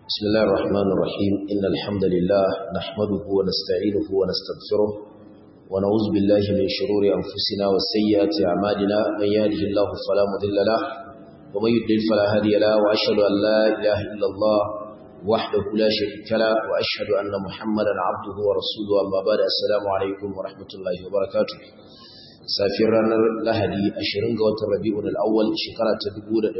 بسم الله الرحمن الرحيم إن الحمد لله نحمده ونستعينه ونستغفره ونعوذ بالله من شرور أنفسنا وسيئات أعمالنا من يهده الله فلا مضل له ومن يضلل فلا هادي له وأشهد أن لا إله إلا الله وحده لا شريك له وأشهد أن محمدا عبده ورسوله أما بعد السلام عليكم ورحمة الله وبركاته safiyar ranar lahadi 20 ga watan rabi'ul awwal shekara ta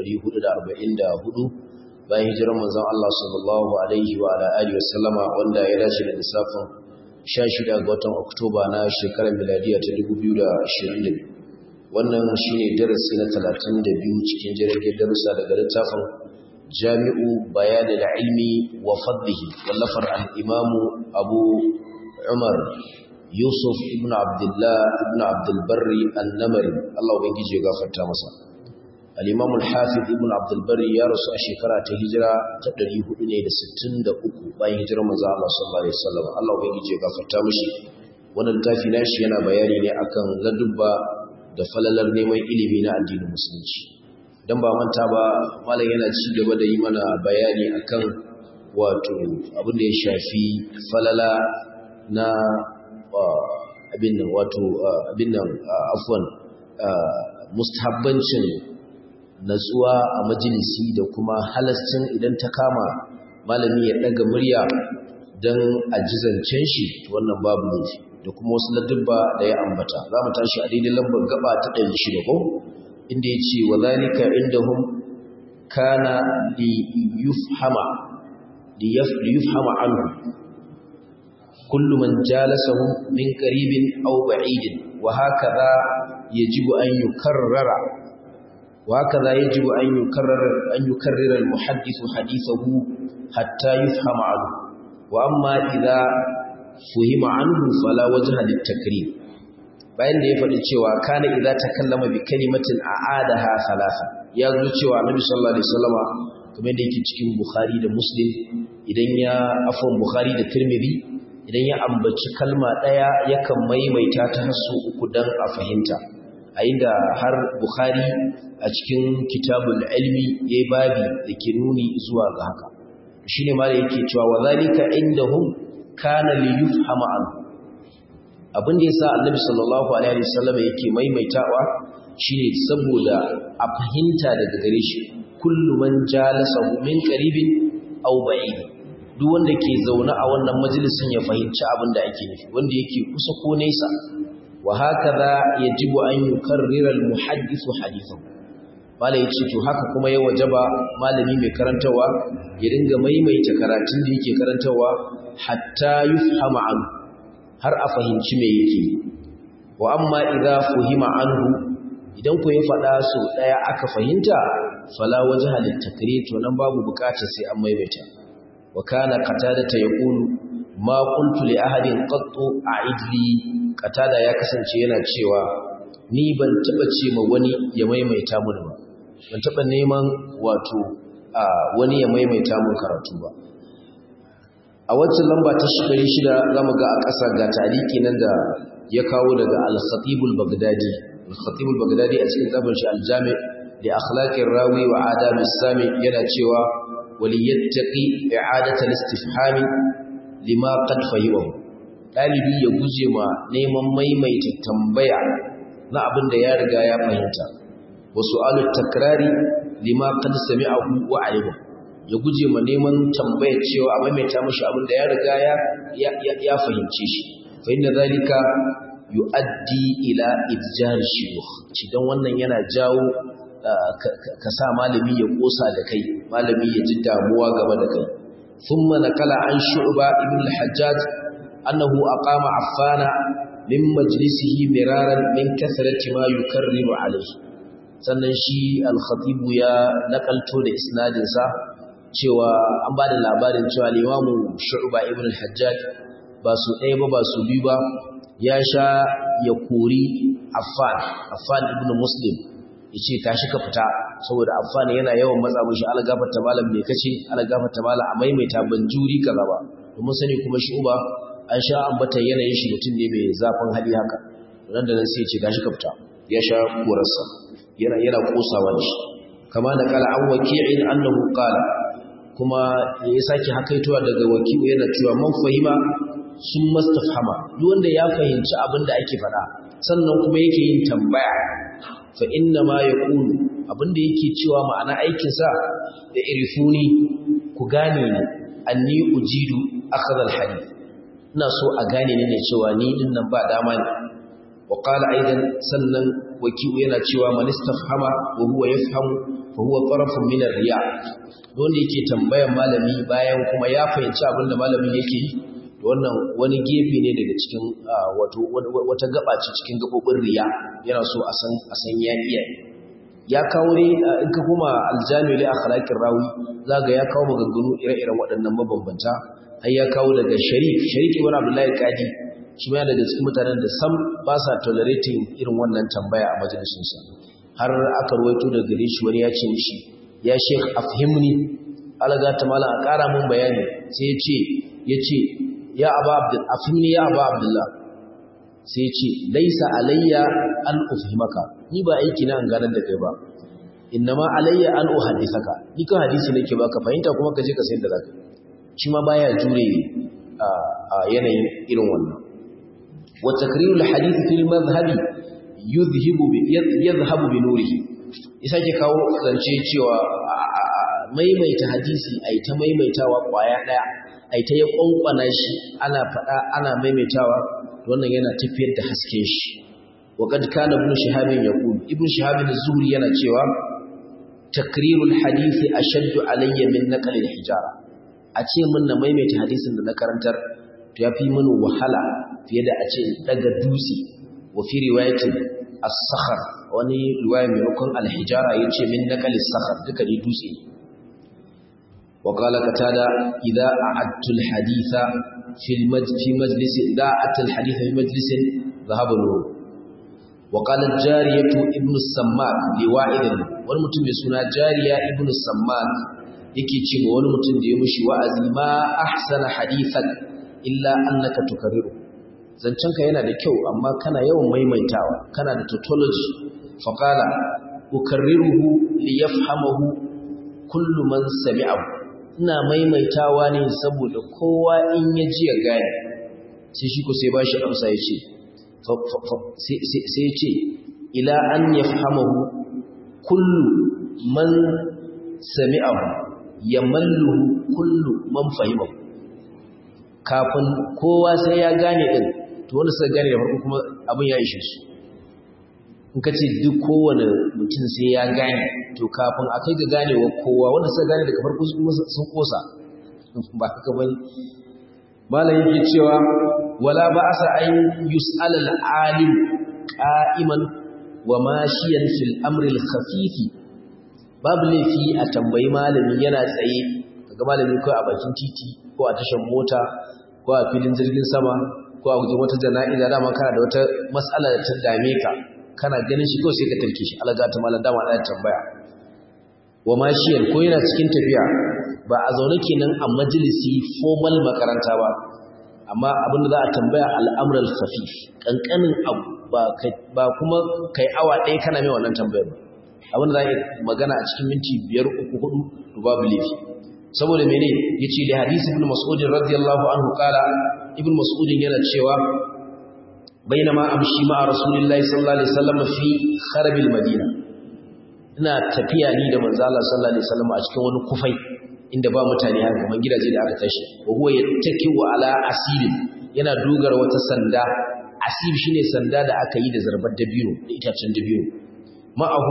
1444 bayan hijirar manzon Allah sallallahu alaihi wa ala alihi wa sallama wanda ya dace da lissafin 16 ga watan Oktoba na shekarar miladiya ta 2022 wannan shine darasi na 32 cikin jirgin darussa daga littafin Jami'u Bayan al-Ilmi wa Fadlihi wallafar al-Imam Abu Umar Yusuf ibn Abdullah ibn Abdul Barri an-Namari Allah ubangiji ya gafarta masa al-Imam al-Hafiz ibn Abdul Barri ya rasu a shekara ta hijira ta 463 bayan hijirar manzo Allah sallallahu alaihi wasallam Allah ubangiji ya gafarta mishi wannan littafi nashi yana bayani ne akan ladubba da falalar neman ilimi na addinin musulunci dan ba manta ba malam yana ci gaba da yi mana bayani akan wato abin da ya shafi falala na abin nan wato abin nan afwan mustahabbancin natsuwa a majalisi da kuma halascin idan ta kama malami ya daga murya don ajizancen shi wannan babu laifi da kuma wasu ladubba da ya ambata za mu tashi a daidai lambar gaba ta ɗari shida ko inda ya ce wa zalika indahum kana li yufhama li yufhama anhu كل من جالسه من قريب أو بعيد وهكذا يجب أن يكرر وهكذا يجب أن يكرر أن يكرر المحدث حديثه حتى يفهم عنه وأما إذا فهم عنه فلا وجه للتكريم bayan da ya faɗi cewa kana idza takallama bi kalimatin a'adaha thalatha ya zo cewa annabi sallallahu alaihi wasallama kamar da yake cikin bukhari da muslim idan ya afwan bukhari da tirmidhi idan ya ambaci kalma ɗaya yakan maimaita ta hasu uku don a fahimta a inda har bukhari a cikin kitabul ilmi ya babi da ke nuni zuwa ga haka shi ne ma da yake cewa wa zalika indahum kana li yufhama an abin da yasa annabi sallallahu alaihi wasallam yake maimaitawa shine saboda a fahimta daga gare shi kullu man jalasahu min qaribin aw ba'id duk wanda ke zaune a wannan majalisin ya fahimci abin da ake nufi wanda yake kusa ko nesa wa hakaza yajibu an yukarrira almuhaddithu hadithahu mala yace to haka kuma ya wajaba malami mai karantawa ya dinga maimaita karatun da yake karantawa hatta yufhama an har a fahimci me yake wa amma idza fuhima anhu idan ku ya faɗa so ɗaya aka fahimta fala wajha litakrir to nan babu bukatar sai an maimaita وكان قتادة يقول ما قلت لأحد قط أعد لي قتادة ya kasance yana cewa ni ban taba ce ma wani ya maimaita mun ba ban taba neman wato wani ya maimaita mun karatu ba a wacce lamba ta shekari shida zamu ga a ƙasa ga tariki nan da ya kawo daga al-Khatib al-Baghdadi al-Khatib al-Baghdadi a cikin zabin shi al-Jami' li akhlaqir rawi wa adab as-sami yana cewa وليتقي إعادة الاستفهام لما قد فهمه ɗalibi ya guje ma neman maimaita tambaya na abin da ya riga ya fahimta wasu alu takrari lima qad sami'ahu wa alima ya guje ma neman tambaya cewa a maimaita mashi abin da ya riga ya ya fahimce shi fa inna zalika yuaddi ila idjar shuyukh cidan wannan yana jawo ka sa malami ya kosa da kai malami ya ji damuwa game da kai thumma naqala an shu'ba ibn al-hajjaj annahu aqama affana min majlisihi miraran min kasrati ma yukarriru alayhi sannan shi al-khatib ya nakalto da isnadin sa cewa an bada labarin cewa limamu shu'ba ibn al-hajjaj ba su ɗaya ba ba su biyu ba ya sha ya kori affan affan ibn muslim yace tashi ka fita saboda amfani yana yawan matsa mishi algafarta malam me kace algafarta malam a maimaita ban juri kaza ba domin sani kuma shi uba an sha ambata yanayin shi mutum ne mai zafin hali haka nan da nan sai ce tashi ka fita ya sha korarsa yana yana kosawa da shi kama da kala an waki'in annahu qala kuma ya sake hakaitowa daga wakilu yana cewa man fahima sun mastafhama duk wanda ya fahimci abin da ake faɗa sannan kuma yake yin tambaya fa inna ma yaqulu abin da yake cewa ma'ana aikin sa da irfuni ku gane ni anni ujidu akhadha alhadith ina so a gane ni ne cewa ni din nan ba dama ne wa qala aidan sannan wakilu yana cewa man istafhama wa huwa yafhamu fa huwa tarafun min ar-riya wanda yake tambayan malami bayan kuma ya fahimci abin da malamin yake yi wannan wani gefe ne daga cikin wato wata gaba ce cikin gabobin riya yana so a san a san ya iya ya kawo ne in ka kuma aljami li akhlaqir rawi zaga ya kawo maganganu ire-iren waɗannan mabambanta har ya kawo daga sharif sharif ibn abdullahi qadi shi ma daga cikin mutanen da sam ba sa tolerating irin wannan tambaya a majalisinsa har aka ruwaito daga gare shi wani ya ce mishi ya sheikh afhimni alaga ta mala a ƙara mun bayani sai ya ce ya ce ya aba abdul afhimni ya aba abdullah sai ya ce laisa alayya an ufhimaka ni ba aiki na an ganar da kai ba innama alayya an uhaddithaka ni ka hadisi nake baka fahimta kuma ka je ka sayar da zaka shi ma baya jure a yanayin irin wannan wa takrirul hadith fil madhhabi yuzhibu bi yadhhabu bi nurihi isa ke kawo zance cewa maimaita hadisi ai ta maimaitawa kwaya daya ai ta ya kwankwana shi ana fada ana maimaitawa wannan yana tafiyar da hasken shi wa kad kana ibn shihab yaqul ibn shihab az-zuhri yana cewa takrirul hadisi ashaddu alayya min naql al-hijara a ce mun na maimaita hadisin da na karantar to yafi mini wahala fiye da a ce daga dutse wa fi riwayatin as-sakhar wani riwaya maimakon al-hijara yace min naqal as-sakhar duka ne dutse wa qala qatada idza a'adtu al-haditha fi fi majlis idza a'adtu al-haditha fi majlis dhahaba nur wa qala jariyatu ibn as-sammak liwa'id wani mutum mai suna jariya ibn as-sammak yake ce ma wani mutum da ya mushi wa'azi ma ahsana hadithan illa annaka tukarriru zancenka yana da kyau amma kana yawan maimaitawa kana da tautology faqala ukarriruhu liyafhamahu kullu man sami'ahu ina maimaitawa ne saboda kowa in ya ji ya gane sai shi ko sai bashi amsa ya ce sai ya ce ila an yafhamahu kullu man sami'ahu yamalluhu kullu man fahimahu kafin kowa sai ya gane din to wanda suka gane da farko kuma abin ya ishe su in ka ce duk kowane mutum sai ya gane to kafin a kai ga ganewa kowa wanda suka gane daga farko sun kosa ba haka bane malam yake cewa wala ba asa an yus'al al-alim qa'iman wa mashiyan fil amri al-khafif babu laifi a tambayi malami yana tsaye kaga malami ko a bakin titi ko a tashar mota ko a filin jirgin sama ko a gujin wata jana'iza dama kana da wata matsala da ta dame ka kana ganin shi ko sai ka tarke shi alaga ta malam dama ana tambaya wa mashiyan ko yana cikin tafiya ba a zaune kenan a majalisi formal makaranta ba amma abin da za a tambaya al'amral khafif kankanin abu ba ba kuma kai awa ɗaya kana mai wannan tambayar ba abin da za a magana a cikin minti biyar uku hudu to babu laifi saboda mene yace da hadisi ibn mas'ud radiyallahu anhu kala ibn mas'ud yana cewa bainama amshi ma rasulullahi sallallahu alaihi wasallam fi kharabil madina ina tafiya ni da manzo Allah sallallahu alaihi wasallam a cikin wani kufai inda ba mutane haka kaman gidaje da aka tashi wa huwa yattaki wa ala asibin yana dogara wata sanda asib shine sanda da aka yi da zarbar dabino da itacen dabino ma'ahu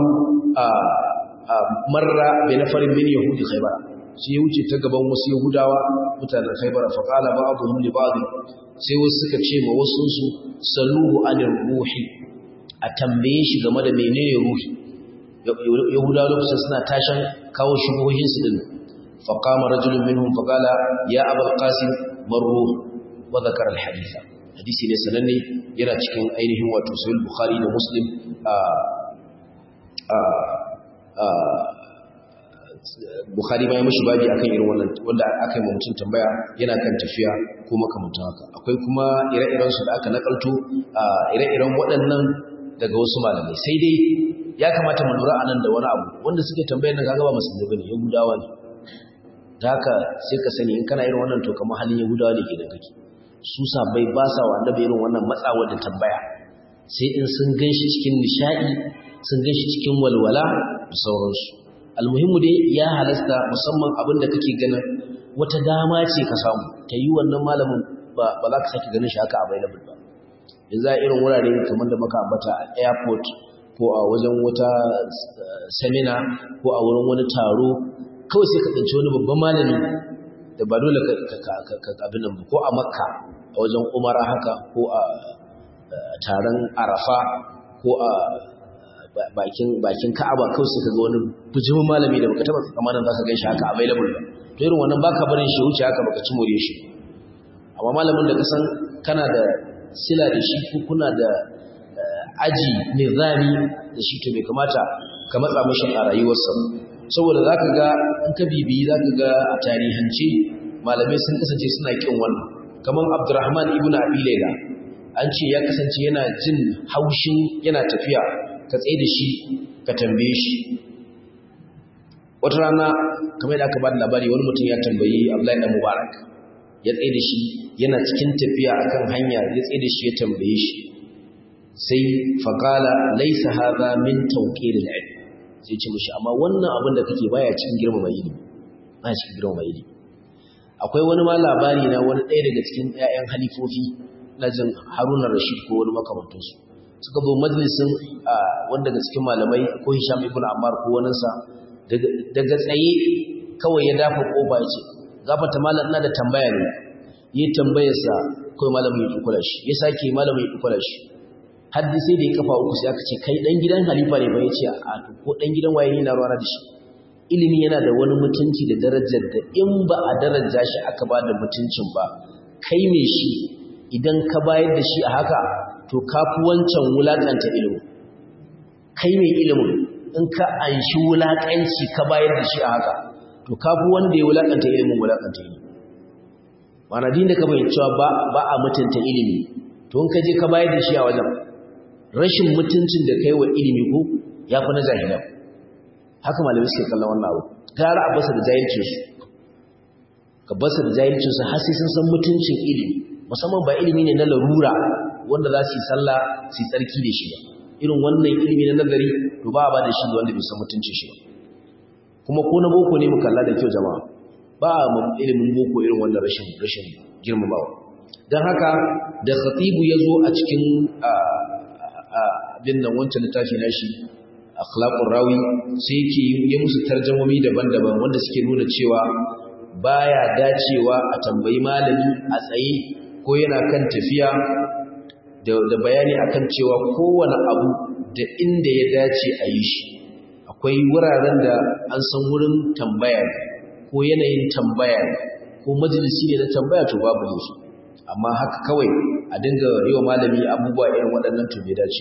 marra bi nafarin min yahudi khaybar sai ya wuce ta gaban wasu yahudawa mutanen khaybar fa qala ba'dhum li ba'd sai wasu suka ce ma wasu su saluhu anir ruhi a tambaye shi game da menene ruhi yahudawa lokacin suna tashan kawo shubuhohin su din fa qama rajulun minhum fa qala ya abul qasim marruh wa dhakara al haditha hadisi ne sananne yana cikin ainihin wato sahih bukhari da muslim Bukhari ma ya mishi babi akan irin wannan wanda aka yi mutum tambaya yana kan tafiya ko makamantan haka akwai kuma ire-iren su da aka nakalto ire-iren waɗannan daga wasu malamai sai dai ya kamata mu lura anan da wani abu wanda suke tambayar nan kaga ba musulmi bane yahudawa ne da haka sai ka sani in kana irin wannan to kamar halin yahudawa ne kenan kake su sabai ba sa wa annabi irin wannan matsawa da tambaya sai in sun ganshi cikin nishadi sun ganshi cikin walwala da sauransu almuhimmu dai ya halasta musamman abin da kake ganin wata dama ce ka samu ta yi wannan malamin ba za ka sake ganin shi haka available ba yanzu a irin wurare kamar da maka ambata a airport ko a wajen wata seminar ko a wurin wani taro kawai sai ka tsinci wani babban malami da ba dole ka abin nan ko a makka a wajen umara haka ko a taron arafa ko a bakin ka'aba kawai sai ka ga wani bujimin malami da baka taba tsammanin za ka gan shi haka available ba to irin wannan baka barin shi wuce haka baka ci more shi amma malamin da ka san kana da sila da shi ko kuna da aji nizami da shi to bai kamata ka matsa mashi a rayuwarsa saboda za ka ga in ka bibiyi za ka ga a tarihance malamai sun kasance suna kin wannan kamar abdurrahman ibn abi laila an ce ya kasance yana jin haushin yana tafiya ka tsaye da shi ka tambaye shi wata rana kamar yadda aka ba da labari wani mutum ya tambayi abdullahi dan mubarak ya tsaye da shi yana cikin tafiya akan hanya ya tsaye da shi ya tambaye shi sai faƙala laisa haza min tawqiril ilm sai ce mishi amma wannan abin da kake baya cikin girmama ilimi baya cikin girmama ilimi akwai wani ma labari na wani ɗaya daga cikin ƴaƴan halifofi na jin Haruna Rashid ko wani makamantin su suka zo majalisin wanda daga cikin malamai ko Hisham ibn Ammar ko wani sa daga tsaye kawai ya dafa kofa ya ce gafarta malam ina da tambaya ne yi tambayarsa kawai malamin ya kula shi ya sake malamin ya kula shi haddi sai da ya kafa uku sai aka ce kai dan gidan halifa ne ba yace a ko dan gidan waye ne na ruwa da shi ilimi yana da wani mutunci da darajar da in ba a daraja shi aka ba da mutuncin ba kai me shi idan ka bayar da shi a haka to kafi wancan wulakanta ilimi kai mai ilimin in ka anshi wulakanci ka bayar da shi a haka to kafi wanda ya wulakanta ilimin wulakanta ilimi mana din da ka bayyana cewa ba ba a mutunta ilimi to in ka je ka bayar da shi a wajen rashin mutuncin da kai wa ilimi ko ya fi na jahilan haka malamai suke kallon wannan abu gara a basa da jahilcin su ka basa da jahilcin su har sai sun san mutuncin ilimi musamman ba ilimi ne na larura wanda za su yi sallah su yi tsarki da shi ba irin wannan ilimi na nazari to ba a ba da shi da wanda bai san mutuncin shi ba kuma ko na boko ne mu kalla da kyau jama'a ba a ilimin boko irin wannan rashin rashin girmamawa don haka da khatibu ya zo a cikin abin nan wancan littafi na shi akhlaqur rawi sai yake yi musu tarjamomi daban-daban wanda suke nuna cewa baya dacewa a tambayi malami a tsaye ko yana kan tafiya da bayani akan cewa kowane abu da inda ya dace a yi shi akwai wuraren da an san wurin tambaya ko yanayin tambaya ko majalisi ne na tambaya to babu ne su amma haka kawai a dinga yi wa malami abubuwa irin waɗannan to bai dace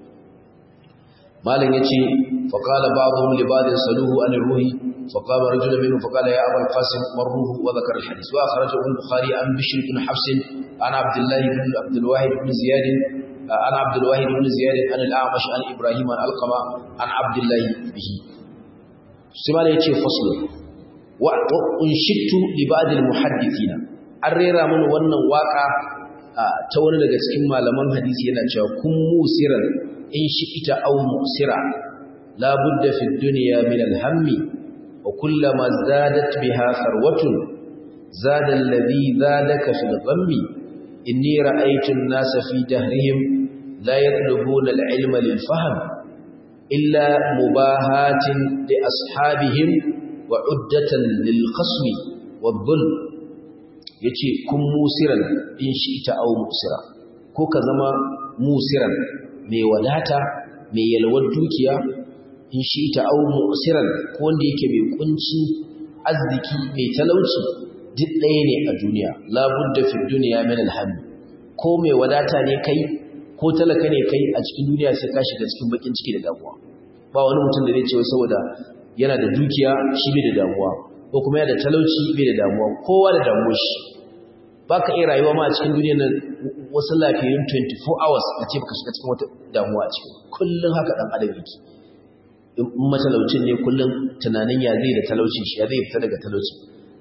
malam yace fa qala ba'dhum li ba'dhin saluhu an ruhi fa qala rajulun minhum fa qala ya aba al-qasim marruhu wa dhakara al-hadith wa akhrajahu al-bukhari an bishr ibn hafs an abdullah ibn abd al-wahid ibn ziyad an abd al-wahid ibn ziyad an al-a'mash an ibrahim an alqama an abdullah bihi sai malam yace fasl wa unshittu li ba'd al-muhaddithina an rera mana wannan waka ta wani daga cikin malaman hadisi yana cewa kun musiran in shi ita au musira la budda fi dunya min al-hammi wa kullama zadat biha sarwatun zada alladhi zadaka fi al-ghammi inni ra'aytu an-nasa fi dahrihim la yatlubuna al-ilma lil-fahm illa mubahatin li ashabihim wa uddatan lil-khasmi wal-dhulm yace kun musiran in shi ita au musira ko ka zama musiran mai wadata mai yalwar dukiya in shi ita au musiran ko wanda yake mai kunci arziki mai talauci duk ɗaya ne a duniya labudda fi duniya min alhamdi ko mai wadata ne kai ko talaka ne kai a cikin duniya sai ka shiga cikin bakin ciki da damuwa ba wani mutum da zai ce saboda yana da dukiya shi bai da damuwa ko kuma yana da talauci bai da damuwa kowa da damuwar shi ba ka iya rayuwa ma a cikin duniya na wasu lafiyayyun 24 hours a ce baka shiga cikin wata damuwa a cikin kullum haka dan adam yake in matalaucin ne kullum tunanin ya zai da talauci shi ya zai fita daga talauci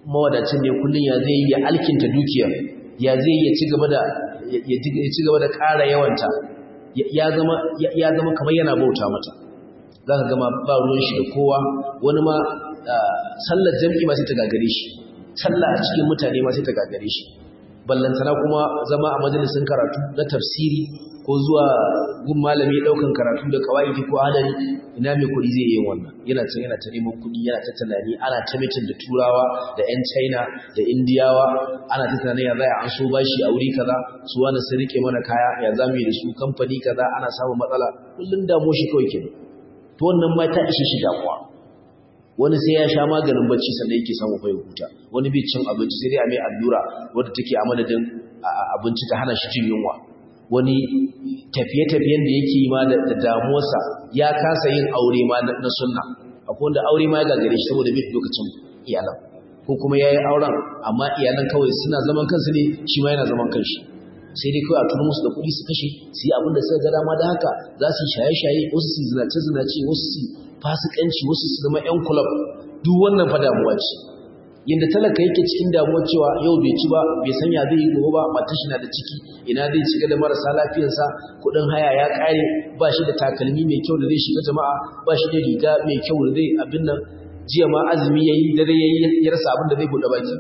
mawadacin ne kullun ya zai ya alkinta dukiya ya zai ya ci gaba da ya ci gaba da ƙara yawanta ya zama ya zama kamar yana bauta mata zaka ga ma ba ruwan shi da kowa wani ma sallar jami'i ma sai ta gagare shi sallah a cikin mutane ma sai ta gagare shi ballantana kuma zama a majalisin karatu na tafsiri ko zuwa gun malami daukan karatu da kawaidi ko adari ina mai kuɗi zai yi wannan yana can yana ta neman kuɗi yana ta tunani ana ta mitin da turawa da yan china da indiyawa ana ta tunanin ya zai an so bashi a wuri kaza su wani sun rike mana kaya ya zamu yi da su kamfani kaza ana samun matsala kullum damo shi kawai kenan to wannan ma ta ishe shi damuwa wani sai ya sha maganin bacci sannan yake samu fa ya huta wani bai cin abinci sai dai a mai allura wadda take a madadin abinci ta hana shi jin yunwa wani tafiye-tafiyen da yake yi ma da damuwarsa ya kasa yin aure ma na sunna akwai wanda aure ma ya gagare shi saboda bai lokacin iyalan ko kuma ya yi auren amma iyalan kawai suna zaman kansu ne shi ma yana zaman kanshi sai dai kawai a turu musu da kuɗi su kashe su yi abin da suka ga dama da haka za su yi shaye-shaye wasu su zinace-zinace wasu su fasikanci wasu su zama 'yan kulab duk wannan fa damuwa ce yadda talaka yake cikin damuwa cewa yau bai ci ba bai san ya zai yi gobe ba matar shi na da ciki ina zai shiga da marasa lafiyarsa kuɗin haya ya ƙare ba shi da takalmi mai kyau da zai shiga jama'a ba shi da riga mai kyau da zai abin nan jiya ma azumi ya yi dare ya yi ya rasa abin da zai buɗe baki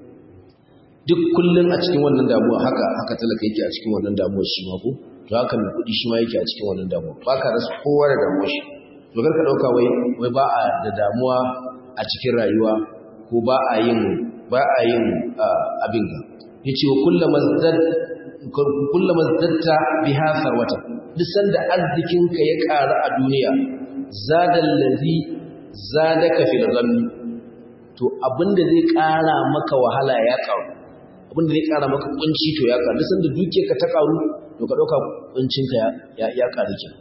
duk kullum a cikin wannan damuwa haka haka talaka yake a cikin wannan damuwa shi ma ko to haka mai kuɗi shi ma yake a cikin wannan damuwa ba ka rasa kowa da damuwa shi to kar ka ɗauka wai wai ba a da damuwa a cikin rayuwa ko ba a yin ba a yin abin ga yace wa kullama zad kullama zadta biha sarwata duk sanda arzikin ka ya ƙara a duniya zadal ladhi zadaka fil ghammi to abinda zai ƙara maka wahala ya ƙaru abinda zai ƙara maka kunci to ya ƙaru duk sanda dukiyarka ta ƙaru to ka dauka kuncin ka ya ya ƙaru kenan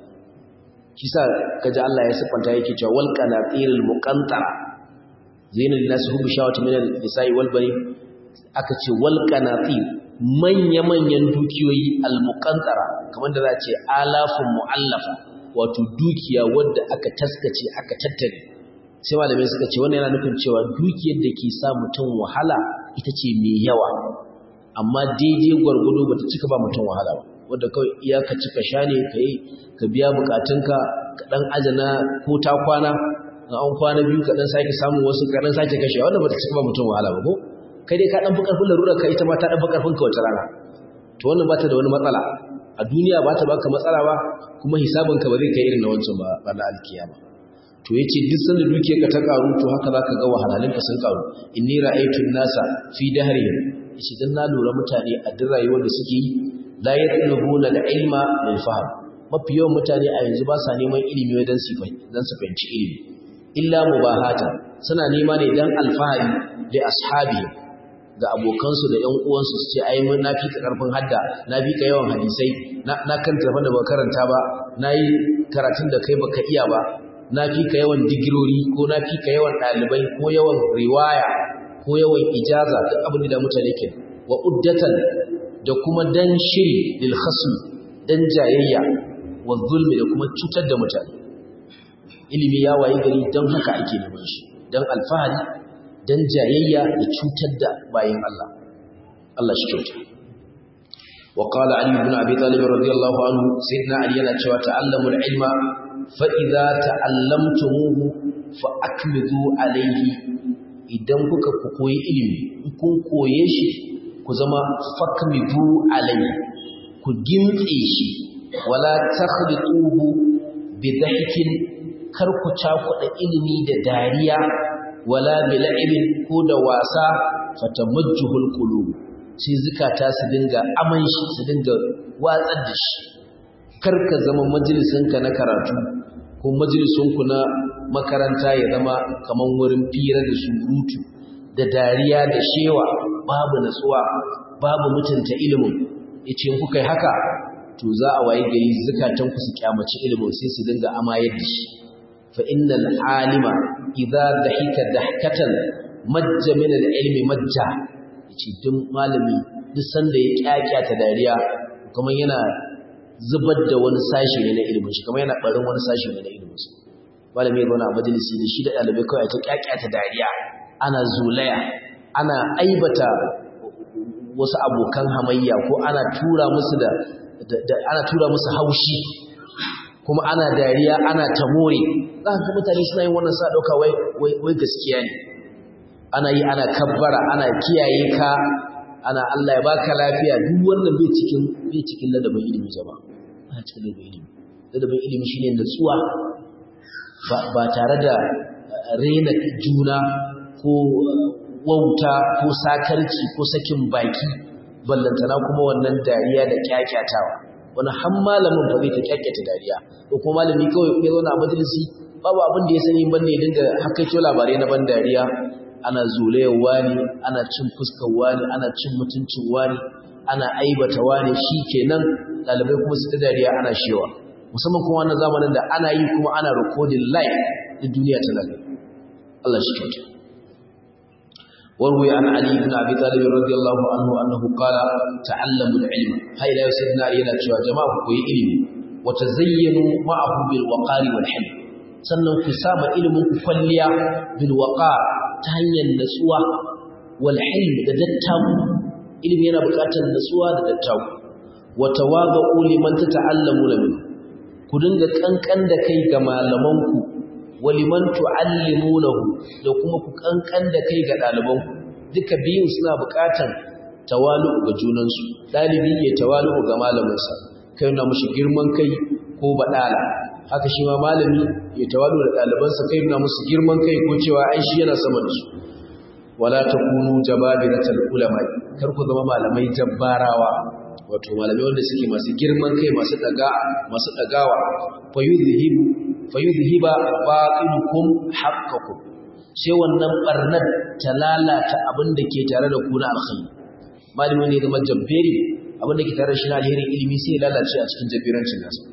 shi sa kaji Allah ya siffanta yake cewa wal qanatirul muqantara zainul linas hubu shawati min al-nisa'i wal bani aka ce wal qanatir manya manyan dukiyoyi al muqantara kamar da za ce alafun muallafa wato dukiya wadda aka taskace aka tattare sai malamai suka ce wannan yana nufin cewa dukiyar da ke sa mutum wahala ita ce mai yawa amma daidai gwargwado bata cika ba mutum wahala ba wadda kawai iyaka cika sha ne ka yi ka biya bukatunka ka ɗan ajana ko ta kwana na an kwana biyu ka ɗan sake samun wasu ka ɗan sake kashe wanda ba ta cika ba mutum wahala ba ko kai dai ka ɗan fi ƙarfin larurar ka ita ma ta ɗan fi ƙarfin ka wata rana to wannan ba ta da wani matsala a duniya ba ta baka matsala ba kuma hisabin ka ba zai kai irin na wancan ba ba na alkiyama to yace duk sanda dukiyar ka ta karu to haka zaka ga wahalhalun ka sun karu inni ra'aytu nasa fi dahrihim yace dan na lura mutane a duk rayuwar da suke yi la yatlubuna al-ilma lil fahm mafi yawan mutane a yanzu ba sa neman ilimi wajen su dan su fahimci ilimi illa mubahata suna nema ne dan alfahari da ashabi ga abokansu da ƴan uwansu su ce ai mun nafi ka karfin hadda na bi ka yawan hadisai na na kan tafan da ba karanta ba nayi karatun da kai baka iya ba na fi ka yawan digirori ko na fi ka yawan ɗalibai ko yawan riwaya ko yawan ijaza duk abin da mutane ke wa uddatan da kuma dan shiri lil khasm dan jayayya wa zulmi da kuma cutar da mutane ilimi ya waye gari dan haka ake neman shi dan alfahari dan jayayya da cutar da bayin Allah Allah shi kyauta wa qala ali ibn abi talib radiyallahu anhu sayyidina ali yana cewa ta'allamu al-ilma fa idza ta'allamtumuhu fa akmidu alayhi idan kuka koyi ilimi kun koye shi ku zama fakmidu alayhi ku gintse shi wala takhlituhu bi dhahkin kar ku cakuɗa ilimi da dariya wala bi la'ibin ko da wasa fatamajjuhul qulub sai zukata su dinga aman shi su dinga watsar da shi kar ka zama majalisinka na karatu ko majalisinku na makaranta ya zama kaman wurin fira da surutu da dariya da shewa babu natsuwa babu mutunta ilimin yace in kuka yi haka to za a waye gari zakatan ku su kyamaci ilimin sai su dinga amayar da shi fa innal alima idza dahika dahkatan majja min al-ilmi majja yace duk malami duk sanda ya kyakyata dariya kuma yana zubar da wani sashi ne na ilimin shi kuma yana barin wani sashi ne na ilimin sa malami ya zauna a majalisi da shi da ɗalibai kawai ta kyakyata dariya ana zulaya ana aibata wasu abokan hamayya ko ana tura musu da, ana tura musu haushi kuma ana dariya ana tamore za ka mutane suna yin wannan sa dauka wai wai gaskiya ne ana yi ana kabbara ana kiyaye ka ana Allah ya baka lafiya duk wannan bai cikin bai cikin ladabin ilimi jama'a ba cikin ladabin ilimi ladabin ilimi shine natsuwa ba ba tare da rena juna ko wauta ko sakarci ko sakin baki ballantana kuma wannan dariya da kyakyatawa wani har malamin ba zai ta kyakyata dariya ko kuma malami kawai ya zauna a majalisi babu abin da ya sani banda ya dinga hakaito labarai na ban dariya ana zulayar wani ana cin fuskar wani ana cin mutuncin wani ana aibata wani shi kenan ɗalibai kuma su ta dariya ana shewa musamman kuma wannan zamanin da ana yi kuma ana recording live da duniya ta nan Allah shi kyauta وروي عن علي بن ابي طالب رضي الله عنه انه قال تعلموا العلم هاي لا سيدنا علي yana cewa jama'a ku yi ilimi wa tazayyanu ma'ahu bil waqari wal hilm sannan ku sama ilimin ku kwalliya bil waqar ta hanyar natsuwa wal hilm da dattaku ilimi yana buƙatar natsuwa da dattaku wa tawadu liman tata'allamuna min ku dinga kankan da kai ga malamanku waliman tu'allimunahu da kuma ku kankan da kai ga ɗalibanku duka biyun suna buƙatar tawalu ga junansu ɗalibi ya tawalu ga malaminsa kai na mushi girman kai ko baɗala haka shi ma malami ya tawalu da ɗalibansa kai na musu girman kai ko cewa ai shi yana sama da su wala takunu jababiratal ulama kar ku zama malamai jabbarawa wato malamai wanda suke masu girman kai masu daga masu dagawa fayudhibu fayudhiba batilukum haqqakum sai wannan barnar ta lalata abin da ke tare da ku na alkhairi malami ne zama jabberi abin da ke tare da shi na alherin ilimi sai lalace a cikin jabbirancin nasa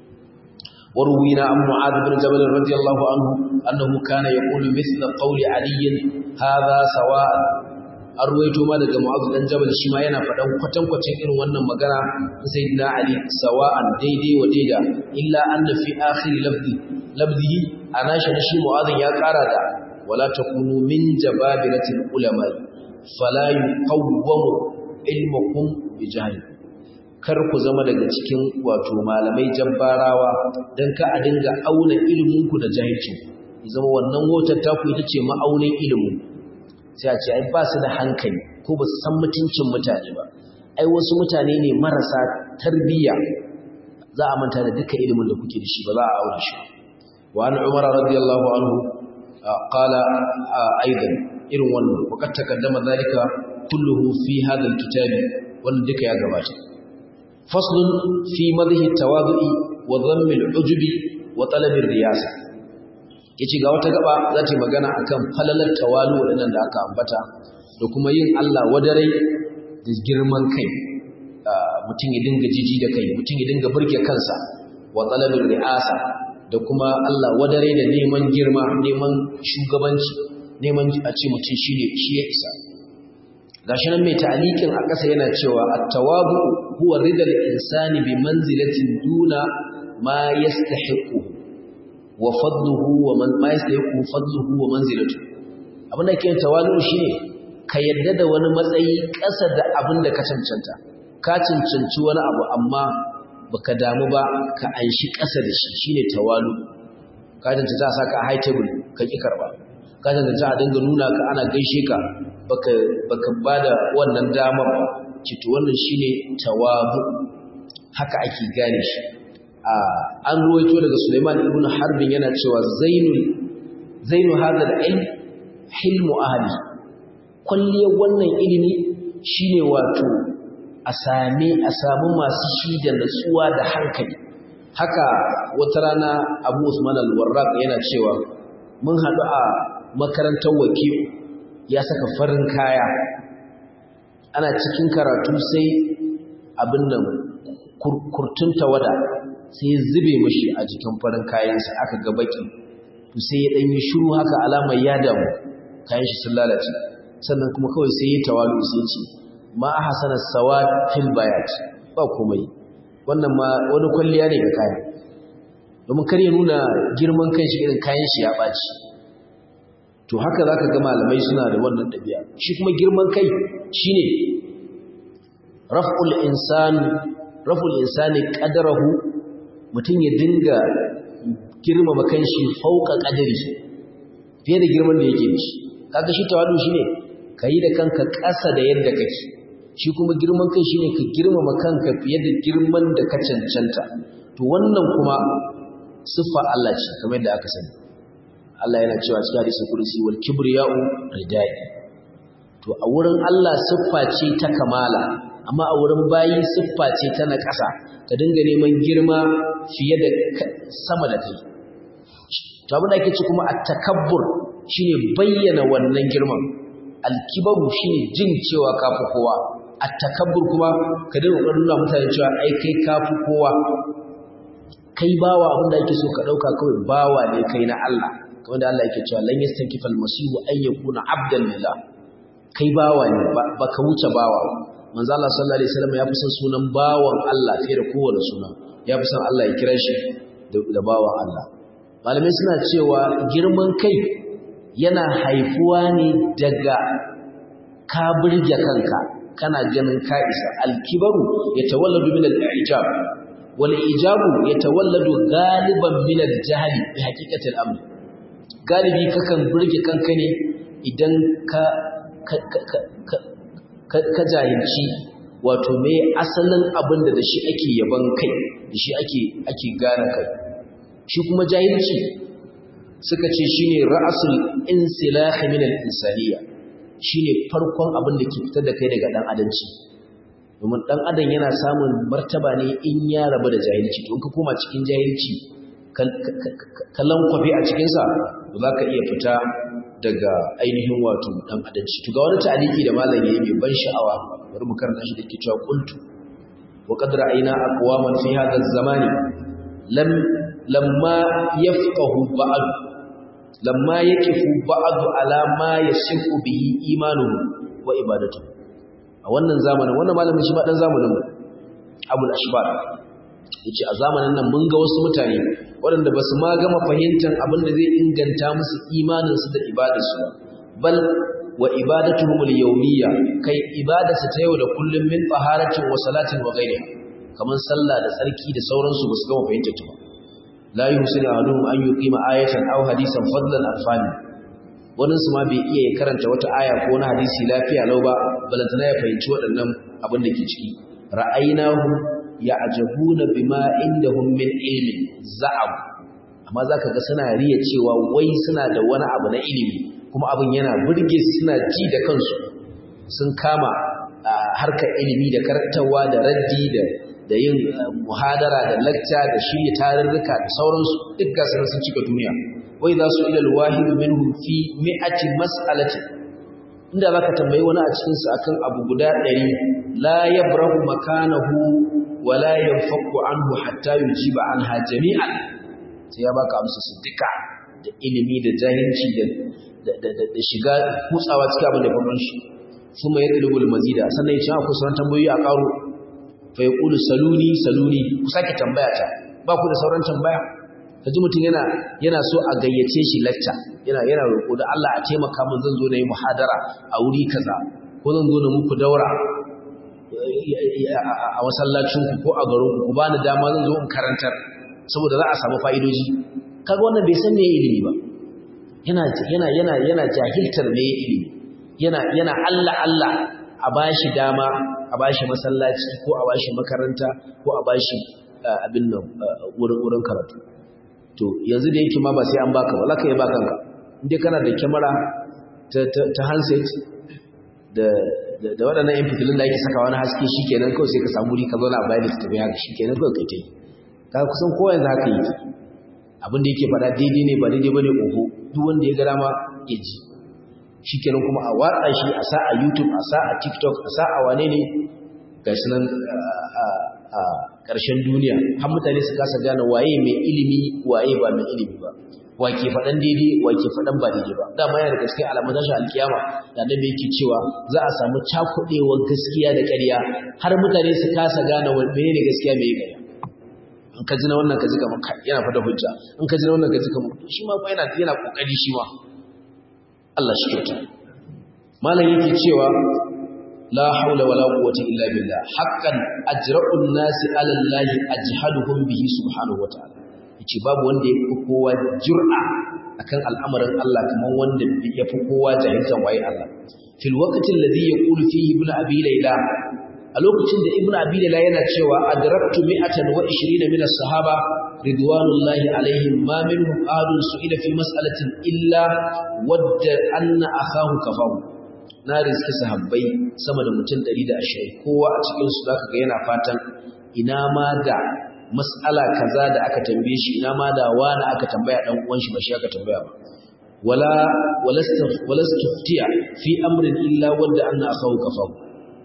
وروينا عن معاذ بن جبل رضي الله عنه أنه كان يقول مثل قول علي هذا سواء arwaito ma daga Mu'adh dan Jabal shi ma yana faɗan kwatankwacin irin wannan magana sayyidina Ali sawa'an daidai wa daida illa anna fi akhir lafzi lafzihi anashi shi Mu'adh ya ƙara da wala takunu min jababiratil ulama fala yuqawwamu ilmukum bi jahl kar ku zama daga cikin wato malamai jabbarawa dan ka a dinga auna ilimin ku da jahilci zama wannan wotar taku ita ce ma'aunin ilimin sai a ce ai ba su da hankali ko ba su san mutuncin mutane ba ai wasu mutane ne marasa tarbiyya za a manta da duka ilimin da kuke da shi ba za a aure shi wa an umar radiyallahu anhu qala aidan irin wannan waqad taqaddama zalika kulluhu fi hadha alkitabi wannan duka ya gabata faslun fi madhi tawadu'i wa dhammi al'ujubi wa talab riyasa yace ga wata gaba za ta magana akan falalar tawalu wadannan da aka ambata da kuma yin Allah wadarai da girman kai mutum ya dinga jiji da kai mutum ya dinga burge kansa wa talabin ri'asa da kuma Allah wadarai da neman girma neman shugabanci neman a ce mutum shine shi ya isa gashi nan mai ta'alikin a ƙasa yana cewa at-tawabu huwa ridal insani bi manzilatin duna ma yastahiqu wa fadluhu wa man ma yastahiqu fadluhu wa manzilatu abin da ke tawalu shine ka yadda da wani matsayi ƙasa da abin da ka cancanta ka cancanci wani abu amma baka damu ba ka anshi ƙasa da shi shine tawalu ka cancanta a saka a high table ka ki karba ka cancanta a dinga nuna ka ana gaishe ka baka baka bada wannan damar ba cito wannan shine tawabu haka ake gane shi an ruwaito daga Sulaiman ibn Harbin yana cewa zainul zainu hadha al-ilm hilmu ahli kulliyar wannan ilimi shine wato a same a samu masu shi da natsuwa da hankali haka wata rana Abu Usman al-Warraq yana cewa mun haɗu a makarantar wakil ya saka farin kaya ana cikin karatu sai abin nan kurtun tawada sai ya zube mashi a jikin farin kayansa aka ga baki to sai ya dan yi shiru haka alamar ya damu kayan shi sun lalace sannan kuma kawai sai ya tawalu sai ce ma ahsana sawad fil bayat ba komai wannan ma wani kwalliya ne ga kaya domin kar ya nuna girman kan shi irin kayan shi ya baci to haka zaka ga malamai suna da wannan ɗabi'a shi kuma girman kai shine raf'ul insan raf'ul insani qadrahu mutum ya dinga girmama kanshi fauka qadari fiye da girman da yake da shi kaga shi tawadu shine kai da kanka ƙasa da yadda kake shi kuma girman kai shine ka girmama kanka fiye da girman da ka cancanta to wannan kuma siffa Allah ce kamar yadda aka sani Allah yana cewa cikin hadisin kursi wal kibriya'u ridai to a wurin Allah siffa ce ta kamala amma a wurin bayi siffa ce ta na ƙasa ka dinga neman girma fiye da sama da kai to abin da ake ci kuma at-takabbur shine bayyana wannan girman al-kibaru shine jin cewa kafi kowa at-takabbur kuma ka dinga kokarin nuna mutane cewa ai kai kafi kowa kai bawa abin da ake so ka dauka kawai bawa ne kai na Allah kamar da Allah yake cewa lan yastankifa al-masihu an yakuna abdan lillah kai bawa ne baka wuce bawa manzo Allah sallallahu alaihi wasallam ya fi son sunan bawan Allah fiye da kowane suna ya fi son Allah ya kira shi da bawan Allah malamai suna cewa girman kai yana haifuwa ne daga ka burge kanka kana ganin ka isa al-kibaru yatawalladu min al-ijab wal ijabu yatawalladu galiban min al-jahli bi haqiqati al-amr galibi kakan burge kanka ne idan ka ka jahilci wato me asalin abin da da shi ake yaban kai da shi ake ake gane kai shi kuma jahilci suka ce shine ra'asul insilah min al-insaniya shine farkon abin da ke fitar da kai daga dan adanci domin dan adam yana samun martaba ne in ya rabu da jahilci to in ka koma cikin jahilci kallon kwafi a cikinsa za ka iya fita daga ainihin wato dan adalci to ga wani ta'aliki da malam yayi mai ban sha'awa bari mu karanta shi dake cewa qultu wa qad ra'ayna aqwaman fi hadha az-zamani lam lamma yafqahu ba'd lamma yaqifu ba'd ala ma yasihu bihi imanuhu wa ibadatuhu a wannan zamanin wannan malamin shi ba dan zamanin mu abul ashbar yace a zamanin nan mun ga wasu mutane waɗanda ba su ma gama fahimtar abin da zai inganta musu imaninsu da ibadarsu bal wa ibadatuhum al-yawmiyya kai ibadarsu ta yau da kullum min taharatin wa salatin wa ghayriha kaman sallah da tsarki da sauransu ba su gama fahimtar ta ba la yuhsinu ahaduhum an yuqima ayatan aw hadisan fadlan alfani wannan su ma bai iya karanta wata aya ko wani hadisi lafiya lau ba balantana ya fahimci waɗannan abin da ke ciki ra'aynahu ya'jabuna bima indahum min ilmin za'ab amma zaka ga suna riya cewa wai suna da wani abu na ilimi kuma abin yana burge su suna ji da kansu sun kama harkar ilimi da karantawa da raddi da da yin muhadara da lacca da shirya tarurruka da sauransu duk ga sun cika duniya wai za su ilal wahid minhum fi mi'ati mas'alati inda zaka tambayi wani a cikin su akan abu guda 100 la yabrahu makanahu wala yanfaku anhu hatta yujiba anha jami'an sai ya baka amsa su duka da ilimi da jahilci da da shiga kutsawa cikin abin da babban shi kuma ya dalibul mazida sannan ya ce akwai sauran tambayoyi a karo fa yaqulu saluni saluni ku sake tambaya ta ba ku da sauran tambaya kaji mutum yana yana so a gayyace shi lecture yana yana roƙo da Allah a taimaka min zan zo na yi muhadara a wuri kaza ko zan zo na muku daura a masallacinku ko a garinku ku bani dama zan zo in karantar saboda za a samu fa'idoji kaga wannan bai san me ilimi ba yana yana yana yana jahiltar me ilimi yana yana Allah Allah a bashi dama a bashi masallaci ko a bashi makaranta ko a bashi abin nan wurin wurin karatu to yanzu da yake ma ba sai an baka ba zaka yi ba kanka indai kana da kyamara ta ta handset da da waɗannan yan fitilun da ake saka wani haske shi kenan kawai sai ka samu wuri ka zauna a bayan da tafi haka shi kenan kawai kai ta yi ka kusan kowa yanzu haka yi abin da yake faɗa daidai ne ba daidai ba ne oho duk wanda ya ga dama ya ji shi kenan kuma a watsa shi a sa a youtube a sa a tiktok a sa a wane ne ga shi nan a ƙarshen duniya har mutane su kasa gane waye mai ilimi waye ba mai ilimi ba wake faɗan daidai wake faɗan ba daidai ba dama yana da gaskiya alamun tashin alkiyama da annabi yake cewa za a samu cakuɗewar gaskiya da ƙarya har mutane su kasa gane menene gaskiya mai ƙarya in ka ji na wannan ka ji kamar yana fada hujja in ka ji na wannan ka ji kamar shi ma yana yana kokari shi ma Allah shi kyauta malam yake cewa la haula wala quwwata illa billah haqqan ajra'un nasi 'ala allahi ajhaduhum bihi subhanahu wa ta'ala yace babu wanda ya fi kowa jur'a akan al'amarin Allah kaman wanda ya fi kowa jahiltan waye Allah fil waqti alladhi yaqulu fihi ibn abi layla a lokacin da ibn abi layla yana cewa adraktu mi'atan wa 20 min as-sahaba ridwanullahi alaihim ma minhum ahadun su'ila fi mas'alatin illa wadda anna akahu kafahu na riski sahabbai sama da mutum 120 kowa a cikin su zaka ga yana fatan ina ma da mas'ala kaza da aka tambaye shi ina ma da wani aka tambaya dan uwan shi ba shi aka tambaya ba wala walastuftiya fi amrin illa wadda anna akahu kafahu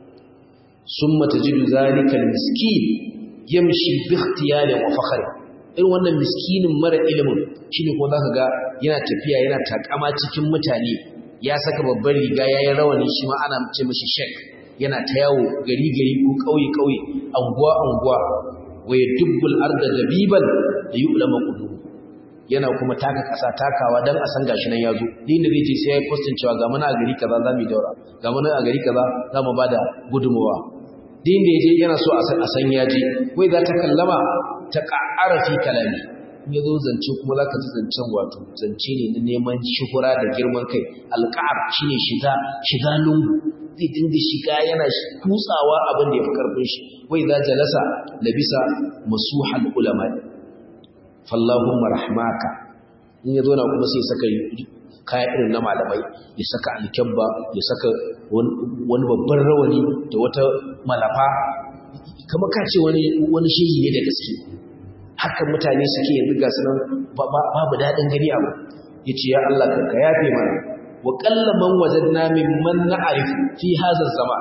summa tajidu zalika almiskin yamshi bi ikhtiyari wa fakhri irin wannan miskinin mara ilimin shine ko zaka ga yana tafiya yana takama cikin mutane ya saka babbar riga yayin rawani shi ma ana ce mishi shek yana ta yawo gari gari ko kauye kauye anguwa anguwa waya dubbul arda dabiban da yu'lama qulub yana kuma taka kasa takawa dan a san gashi nan yazo din da zai ce sai ya postin cewa ga muna a gari kaza zamu daura ga muna a gari kaza zamu bada gudumawa din da yaje yana so a san yaje wai za ta kallama ta ƙa'ara fi kalami ya zo zance kuma za ka ji zancen wato zance ne na neman shuhura da girman kai alƙa'ar shi ne shiga shiga lungu zai dinga shiga yana kutsawa abin da ya fi ƙarfin shi wai za jalasa labisa masuhal ulama fallahumma rahmaka in ya zo na kuma sai saka kaya irin na malamai ya saka alkyabba ya saka wani babban rawani da wata malafa kamar ka ce wani shehi ne da gaske haka mutane suke yanzu ga su nan babu daɗin gani abu ya ce ya Allah ka yafe mana wa ƙallaman wajen namin man na arifu fi hazar zama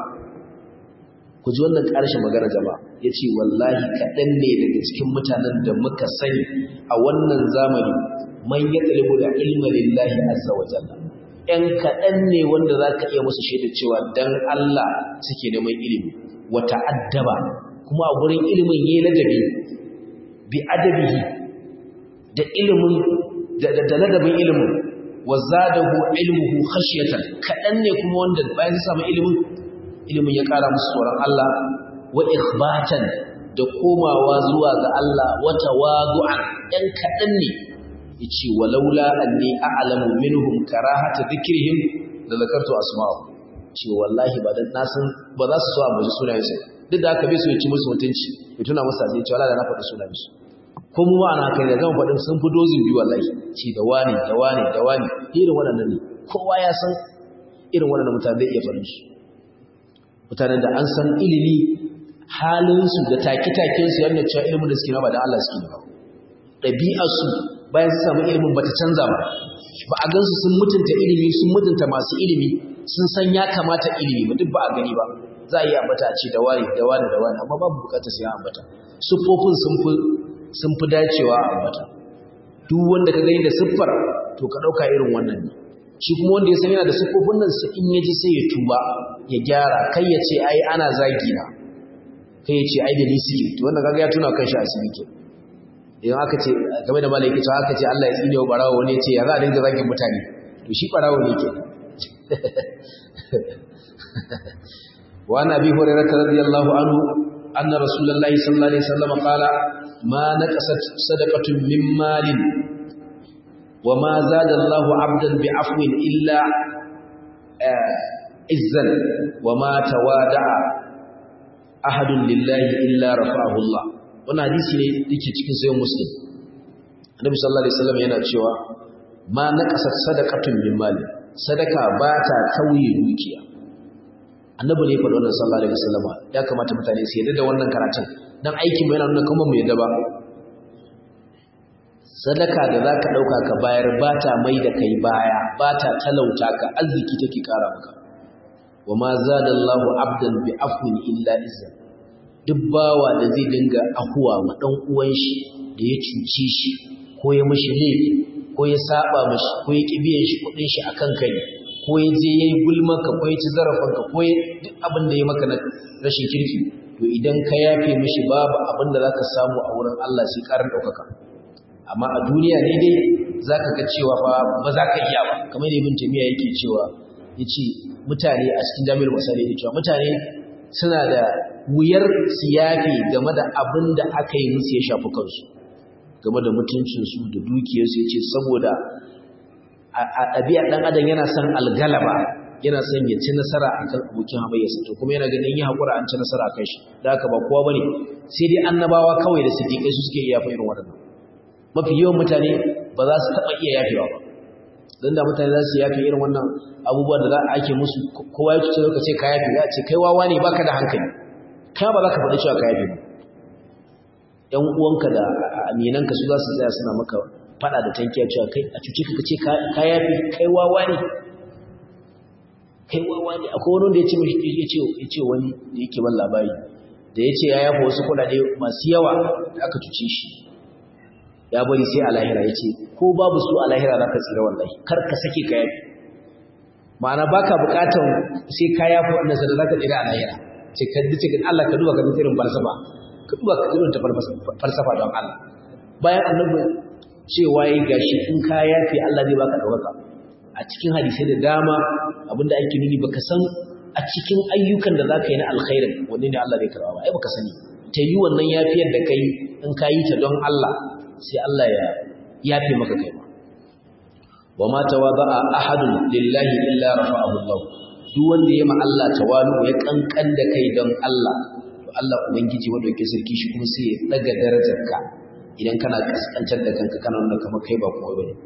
ku ji wannan ƙarshen magana jama'a ya ce wallahi kaɗan ne daga cikin mutanen da muka sani a wannan zamani man ya ɗalibu da ilma lillahi azza wa jalla ‘yan kaɗan ne wanda za ka iya musu shaida cewa dan Allah suke neman ilimi wa ta'addaba kuma a gurin ilimin yayi ladabi bi adabihi da ilimin da da ladabin ilimin wa zadahu ilmuhu khashyatan kadan ne kuma wanda bayan su samu ilimin ilimin ya kara musu tsoron Allah wa ikhbatan da komawa zuwa ga Allah wa tawadu'an dan kadan ne yace walaula anni a'lamu minhum karahata dhikrihim la zakartu asma'u ce wallahi ba dan nasan ba za su so a muji sunayensu duk da haka bai so ya ci musu mutunci ya tuna musu sai ce wallahi da na faɗi sunayensu ko mu ba ana kai da zan faɗin sun fi dozin biyu wallahi ce da wani da wani da wani irin waɗannan ne kowa ya san irin waɗannan mutane zai iya faɗin su mutanen da an san ilimi halinsu da take-takensu yadda cewa ilimin da suke na ba da Allah suke ba ɗabi'arsu bayan su samu ilimin ba ta canza ba ba a gansu sun mutunta ilimi sun mutunta masu ilimi sun san ya kamata ilimi ba duk ba a gani ba za a yi ambata a ce da wani da wani da wani amma babu bukatar sai ambata siffofin sun fi dacewa a ambata duk wanda ka gani da siffar to ka ɗauka irin wannan ne shi kuma wanda ya san yana da siffofin nan sai in ya ji sai ya tuba ya gyara kai ya ce ai ana zagi na kai ya ce ai da ni suke to wanda kaga ya tuna kan shi asiri ke idan aka ce game da malai cewa aka ce Allah ya tsine wa barawo wani ya ce ya za a dinga zagin mutane to shi barawo ne ke wa an abi hurairah radiyallahu anhu anna rasulullahi sallallahu alaihi wasallam qala ma naqasat sadaqatun min malin wa ma zada Allahu 'abdan bi'afwin illa izzan wa ma tawada'a ahadun lillahi illa rafa'ahu Allah wannan hadisi ne yake cikin sayin muslim annabi sallallahu alaihi wasallam yana cewa ma naqasat sadaqatun min mali sadaka ba ta tauye dukiya annabi ne faɗa wannan sallallahu alaihi wasallam ya kamata mutane su yarda da wannan karatun dan aikin mu yana nuna kuma mu yarda ba sadaka da zaka dauka ka bayar ba ta mai da kai baya ba ta talauta ka arziki take kara maka wa ma zadallahu abdan bi afwin illa izzan duk bawa da zai dinga ahuwa ma dan uwan shi da ya cuce shi ko ya mishi laifi ko ya saba mishi ko ya ki biyan shi kudin shi akan kai ko ya je yayi gulmanka ko ya ci zarafanka ko ya duk abin da ya maka na rashin kirki to idan ka yafe mishi babu abin da zaka samu a wurin Allah sai karin daukaka amma a duniya ne dai zaka ga cewa fa ba za ka iya ba kamar ibn tamiya yake cewa yace mutane a cikin jami'ar misali yake cewa mutane suna da wuyar siyafi game da abin da aka yi musu ya shafi kansu game da mutuncinsu da dukiyarsu yace saboda a ɗabi'ar ɗan adam yana son algalaba yana son ya ci nasara akan abokin hamayyarsa to kuma yana ganin yi haƙura an ci nasara akan shi da haka ba kowa bane sai dai annabawa kawai da siddiƙai su suke iya fa irin waɗannan mafi yawan mutane ba za su taɓa iya yafewa ba don da mutane za su yafe irin wannan abubuwan da za a ake musu kowa ya cuce ka ce ka yafe za a ce kai wawa ne baka da hankali kai ba za ka faɗi cewa ka yafe ba ƴan uwanka da aminanka su za su tsaya suna maka faɗa da tankiya cewa kai a cuce ka ce ka yafe kai wawa ne kai wawa ne akwai wani da ya ce ya ce wani da yake ban labari da ya ce ya yafa wasu kuɗaɗe masu yawa da aka cuce shi ya bari sai a lahira ya ce ko babu su a lahira za ka tsira wallahi kar ka sake ka yafi ma'ana ba ka buƙatar sai ka yafi wannan sada za ka tsira a lahira ce ka dace ga Allah ka duba ka irin falsafa ka duba ka irin ta falsafa don Allah bayan annabi cewa yi gashi in ka yafi Allah zai baka ɗaukaka a cikin hadisai da dama abinda ake nuni baka san a cikin ayyukan da za ka yi na alkhairin wanne ne Allah zai karɓa ba ai baka sani ta yi wannan yafiyar da kai in ka yi ta don Allah sai Allah ya yafe maka kai ma wa ma tawada'a ahadun lillahi illa rafa'ahu Allah duk wanda ya ma Allah tawalu ya kankan da kai don Allah to Allah ubangiji wanda yake sarki shi kuma sai ya daga darajarka idan kana kaskantar da kanka kana nuna kamar kai ba komai bane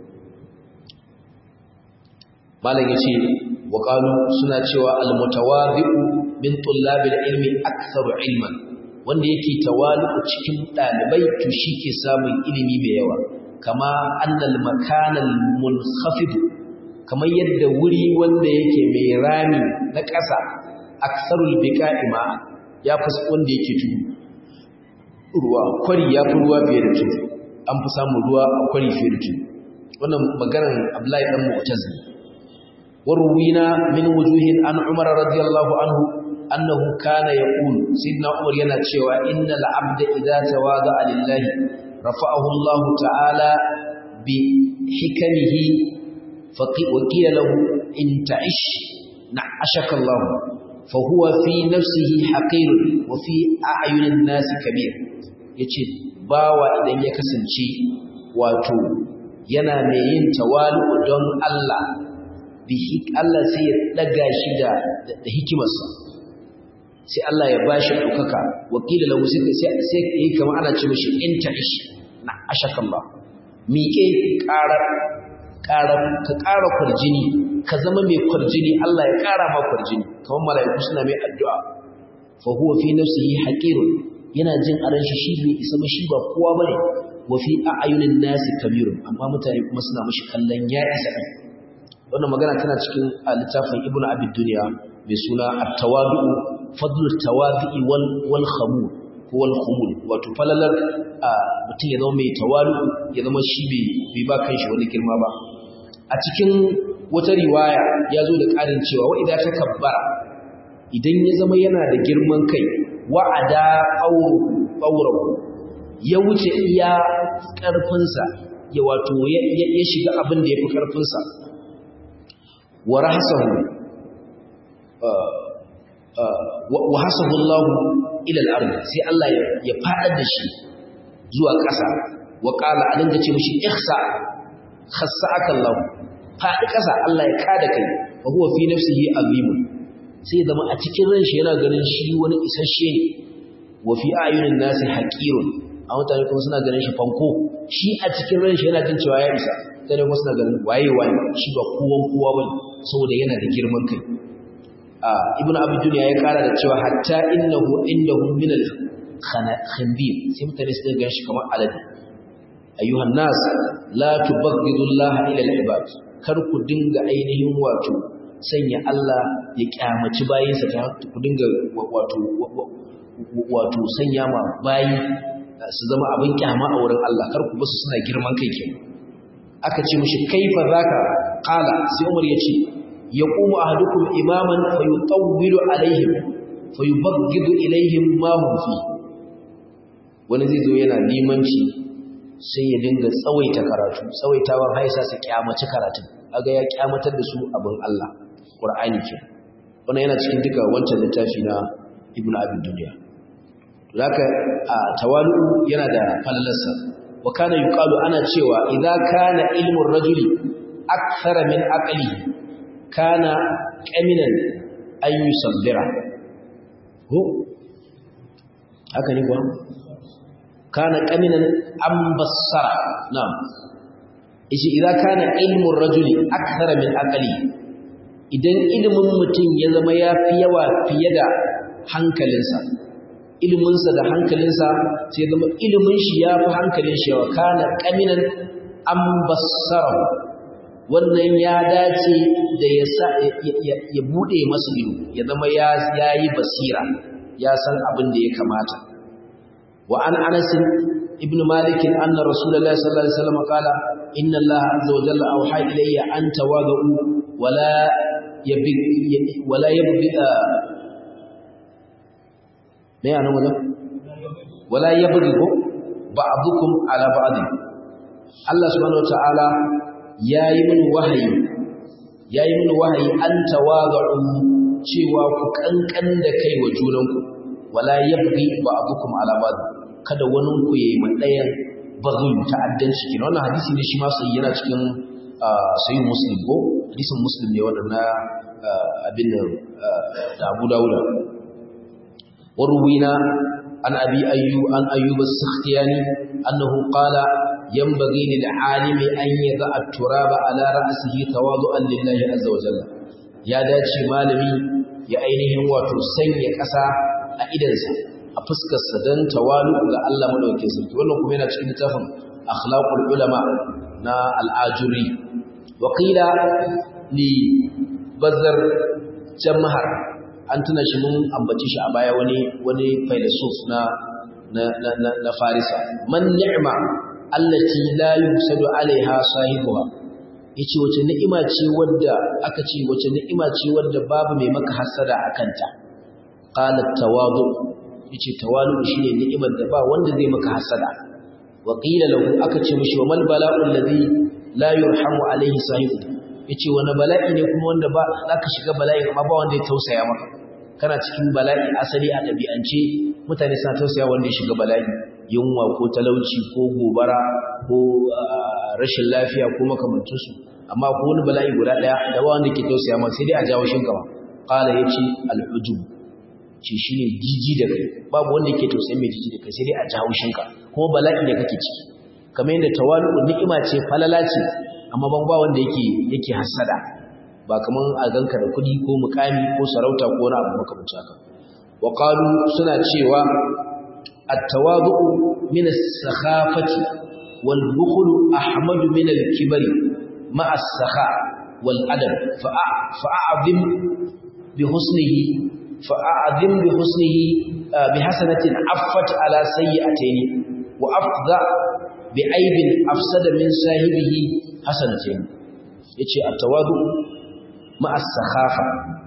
malam yace wa qalu suna cewa al mutawadi'u min tullabil ilmi aktharu ilman wanda yake tawalu cikin dalibai to shi ke samun ilimi mai yawa kama annal makanal munkhafid kamar yadda wuri wanda yake mai rami na ƙasa aksarul biqa'i ma ya fi wanda yake tudu ruwa kwari ya fi ruwa fiye da tudu an fi samun ruwa a kwari fiye da tudu wannan maganar Abdullahi dan Mu'tazili warwina min wujuhin an Umar radiyallahu anhu annahu kana yaqul sidna umar yana cewa innal abda idza tawada'a lillahi rafa'ahu Allah ta'ala bi hikamihi faqi wa qila lahu in ta'ish na'ashaka Allah fa huwa fi nafsihi haqir wa fi a'yunin nas kabir yace bawa idan ya kasance wato yana mai yin tawalu don Allah bi Allah sai ya daga shi da da hikimarsa sai Allah ya bashi ɗaukaka wakila lahu sai sai yi kamar ana ce mishi in ta'ish na ashakallah miƙe ƙarar ƙarar ka ƙara kwarjini ka zama mai kwarjini Allah ya ƙara ma kwarjini kamar mala'iku suna mai addu'a fa huwa fi nafsihi haqirun yana jin a ran shi shi bai isa shi ba kowa bane wa fi a'yunin nasi kabirun amma mutane kuma suna mishi kallon ya isa din wannan magana tana cikin littafin ibnu abi dunya mai suna at-tawadu fadlu at-tawadi wal wal khamul ko wal khumul wato falalar mutum ya zama mai tawalu ya zama shi bai ba kanshi wani girma ba a cikin wata riwaya ya zo da ƙarin cewa wa idan ta kabbara idan ya zama yana da girman kai wa'ada aurahu ya wuce iya ƙarfinsa ya wato ya shiga abin da ya fi ƙarfinsa wa rahasahu wa hasahu Allah ila al-ard sai Allah ya fadar da shi zuwa ƙasa wa qala a dinga ce mishi ihsa khassaka Allah fadi ƙasa Allah ya kada kai wa huwa fi nafsihi azimun sai zama a cikin ran shi yana ganin shi wani isasshe ne wa fi ayunin nasi haqirun a mutane kuma suna ganin shi fanko shi a cikin ran shi yana jin cewa ya isa sai kuma suna ganin waye waye shi ba kowan kowa bane saboda yana da girman kai ibn abu duniya ya kara da cewa hatta innahu indahu min al khanbir sai mutane su ga shi kamar alade ayyuhan nas la tubghidu Allah ila al ibad kar ku dinga ainihin wato sanya Allah ya kyamaci bayinsa ta ku dinga wato wato sanya ma bayi su zama abin kyama a wurin Allah kar ku basu suna girman kai kenan aka ce mishi kaifa zaka qala sai Umar ya ce yaqumu ahadukum imaman fayutawwilu alaihim fayubaghidu ilaihim ma hum fi wani zai zo yana limanci sai ya dinga tsawaita karatu tsawaitawan haisa su kyamaci karatun aga ya kyamatar da su abin Allah Qur'ani ke wannan yana cikin duka wancan littafi na Ibn Abi Dunya zaka a tawalu yana da falalarsa wa kana yuqalu ana cewa idza kana ilmu rajuli akthara min aqlihi kana qaminan an yusabbira ko haka ne kuwa kana qaminan an bassara na'am ishi idan kana ilmu rajuli akthara min aqli idan ilimin mutum ya zama yafi yawa fiye da hankalinsa iliminsa da hankalinsa sai zama ilimin shi yafi hankalin shi yawa kana qaminan an bassara wannan ya dace da ya sa ya bude masa ido ya zama ya yayi basira ya san abin da ya kamata wa an anas ibn malik anna rasulullahi sallallahu alaihi wasallam qala inna allaha azza wa jalla awha ilayya an tawadu wala yabi wala yabi me yana wannan wala yabghi ba'dukum ala ba'd Allah subhanahu wa ta'ala yayi min wahayi yayi min wahayi an tawadu cewa ku kankan da kai wa junanku wala yabghi ba'dukum ala ba'd kada wani ku yayi madayan bazul ta'addanci kin wannan hadisi ne shi ma sai yana cikin sahih muslim ko hadisin muslim ne wannan na abin da Abu Dawud warwina an abi ayyu an ayyub as-sakhtiyani annahu qala yanbaghi lil alimi an yadha at-turaba ala ra'sihi tawadu'an lillahi azza wa jalla ya dace malami ya ainihin wato sanya ƙasa a idansa a fuskarsa don tawalu ga Allah madaukakin sarki wannan kuma yana cikin littafin akhlaqul ulama na al-ajuri wa qila li bazar jamhar an tuna shi mun ambaci shi a baya wani wani philosoph na na na, na farisa man ni'ma allati la yusadu alaiha sahibuha yace wace ni'ima ce wadda aka ce wace ni'ima ce wadda babu mai maka hasada akanta qala tawadu yace tawadu shine ni'imar da ba wanda zai maka hasada wa qila lahu aka ce mishi wa mal bala'u alladhi la yurhamu alaihi sahibu yace wani bala'i ne kuma wanda ba zaka shiga bala'i amma ba wanda ya tausaya maka kana cikin bala'i asali a dabi'ance mutane suna tausaya wanda ya shiga bala'i yunwa ko talauci ko gobara ko rashin lafiya ko makamantansu amma ko wani bala'i guda daya da ba wanda ke tausaya maka sai dai a jawo shinka ba qala yace al-ujub ce shine jiji da kai babu wanda yake tausayin mai jiji da kai sai dai a jawo shinka ko bala'i da kake ciki kamar yadda tawalu ni'ima ce falala ce amma ban ba wanda yake yake hasada ba kaman a ganka da kudi ko mukami ko sarauta ko wani abu makamancin haka wa qalu suna cewa at-tawadu min as-sakhafati wal bukhl ahmadu min al-kibri ma as-sakha wal adab fa'azim bi husnihi fa'azim bi husnihi bi hasanatin affat ala sayyi'atayn wa afdha bi aibin afsada min sahibihi hasanatin yace at-tawadu ma'as sakhafa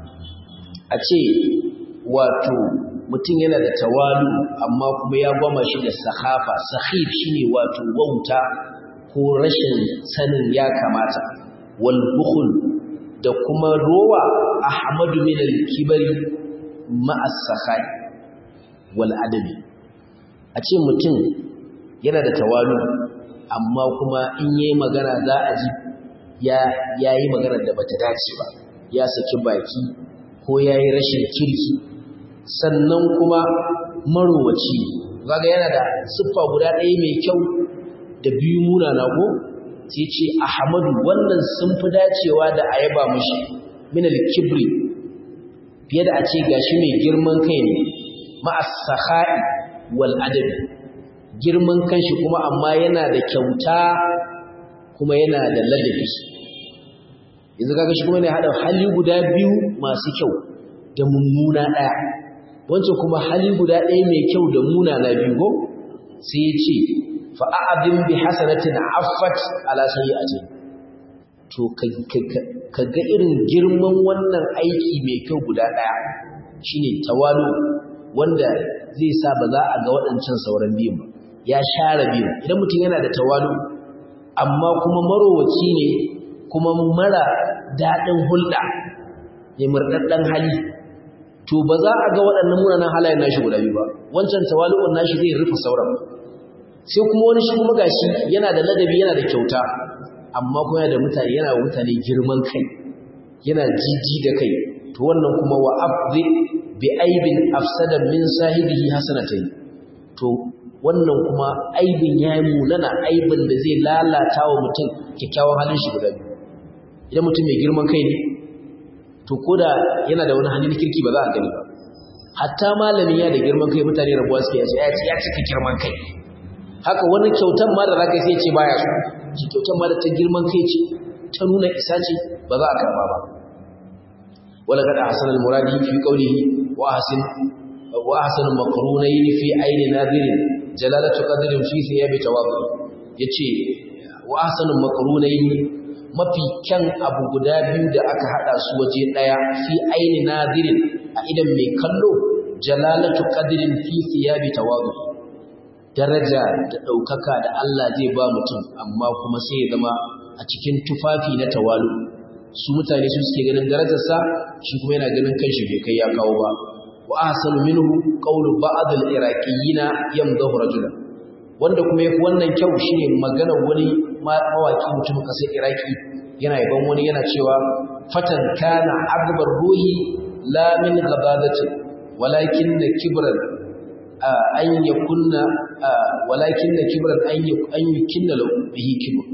a ce wato mutum yana da tawalu amma kuma ya gwama shi da sakhafa sakhif shine wato wauta ko rashin sanin ya kamata wal bukhl da kuma rowa ahmadu min al-kibari ma'as sakhai wal adabi a ce mutum yana da tawalu amma kuma in yayi magana za a ji ya yayi magana da bata dace ba ya saki baki ko yayi rashin kirki sannan kuma marowaci kaga yana da siffa guda ɗaya mai kyau da biyu munana ko sai ce ahmadu wannan sun fi dacewa da ayaba mushi min al-kibri fiye da a ce gashi mai girman kai ne ma'as sakhai wal adabi girman kanshi kuma amma yana da kyauta kuma yana da ladabi yanzu kaga shi kuma ne hada hali guda biyu masu kyau da mummuna daya wancan kuma hali guda ɗaya mai kyau da munana biyu go sai ya ce fa a'adin bi hasanatin affat ala sayyi'atin to ka ga irin girman wannan aiki mai kyau guda daya shine tawalu wanda zai sa ba za a ga waɗancan sauran biyun ba ya share biyu idan mutum yana da tawalu amma kuma marowaci ne kuma mara daɗin hulɗa mai murɗaɗɗen hali to ba za a ga waɗannan munanan halayen nashi guda biyu ba wancan tawalu'un nashi zai rufe sauran sai kuma wani shi kuma gashi yana da ladabi yana da kyauta amma kuma yana da mutane yana da mutane girman kai yana jiji da kai to wannan kuma wa afdi bi aibin afsada min sahibihi hasanatayn to wannan kuma aibin ya yi mulana aibin da zai lalata wa mutum kyakkyawan halin shi guda biyu idan mutum mai girman kai ne to ko da yana da wani hali na kirki ba za a gani ba hatta malami ya da girman kai mutane rabuwa suke ya ce ya cika girman kai haka wani kyautan ma da zaka sai ce baya so shi kyautan ma da ta girman kai ce ta nuna isa ce ba za a karba ba wala kada hasan al-muradi fi qawlihi wa ahsin wa ahsan maqrunayn fi ayni nadirin jalalatu qadrin fi thiyabi tawadu yace wa ahsan maqrunayn mafi kyan abu guda biyu da aka hada su waje daya fi ayni nadirin a idan mai kallo jalalatu qadrin fi thiyabi tawadu daraja da ɗaukaka da Allah zai ba mutum amma kuma sai ya zama a cikin tufafi na tawalu su mutane su suke ganin darajarsa shi kuma yana ganin kanshi bai kai ya kawo ba wa ahsanu minhu qawlu ba'd al-iraqiyina yamdahu rajulan wanda kuma yafi wannan kyau shine maganar wani mawaki mutum kasar iraki yana yaban wani yana cewa fatan kana adbar ruhi la min ghadadatin walakin kibran an ya kunna walakin na kibran an yi kinna bihi kibr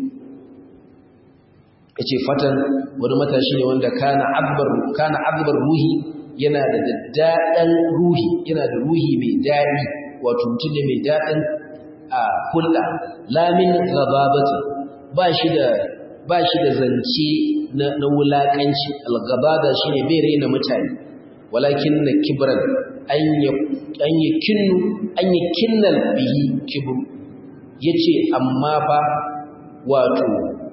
yace fatan wani matashi ne wanda kana abbar kana abbar ruhi yana da daddadan ruhi yana da ruhi mai dadi wato mutum ne mai dadin hulɗa lamin gababati ba shi da ba shi da zance na wulakanci al-gabada shine bai raina mutane walakin na kibran an yi kinnu an yi kinnal bihi kibru yace amma fa wato